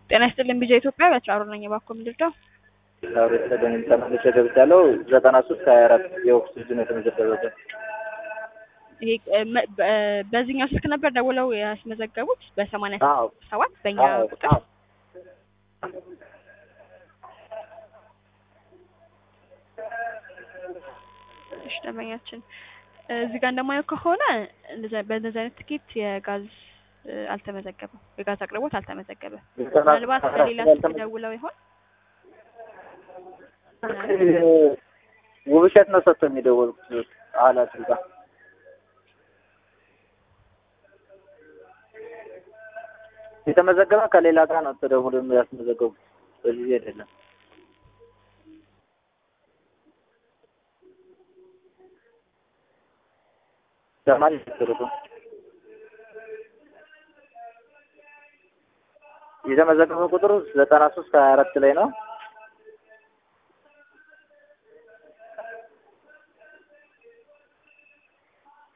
ጤና ይስጥልኝ ቢጃ ኢትዮጵያ በትራሩ ነኝ። እባክዎ ምንድነው? ዛሬ ተደንም ተመልሼ ገብቻለሁ። ዘጠና ሶስት ሀያ አራት የኦክሲጅን የተመዘገበበት ይሄ መ- በ- በዚህኛው ስልክ ነበር ደውለው ያስመዘገቡት በሰማንያ አዎ ሰባት በእኛ አዎ ቁጥር አዎ እሺ ደንበኛችን እዚህ ጋር እንደማየው ከሆነ እንደዚ- በእንደዚህ አይነት ትኬት የጋዝ እ፣ አልተመዘገበም። የጋዝ አቅርቦት አልተመዘገበም። ዘጠና ምናልባት ሶስት በሌላ ሀያ ስልክ አራት ደውለው ይሆን? ውብሸት ነው ሰጥቶ የሚደወሉት ኃላፊ ጋር የተመዘገበ ከሌላ ጋር ነው ተደውሎ ያስመዘገቡት በዚህ አይደለም። ለማን ይሰሩት የተመዘገበ ቁጥሩ ዘጠና ሶስት ሀያ አራት ላይ ነው።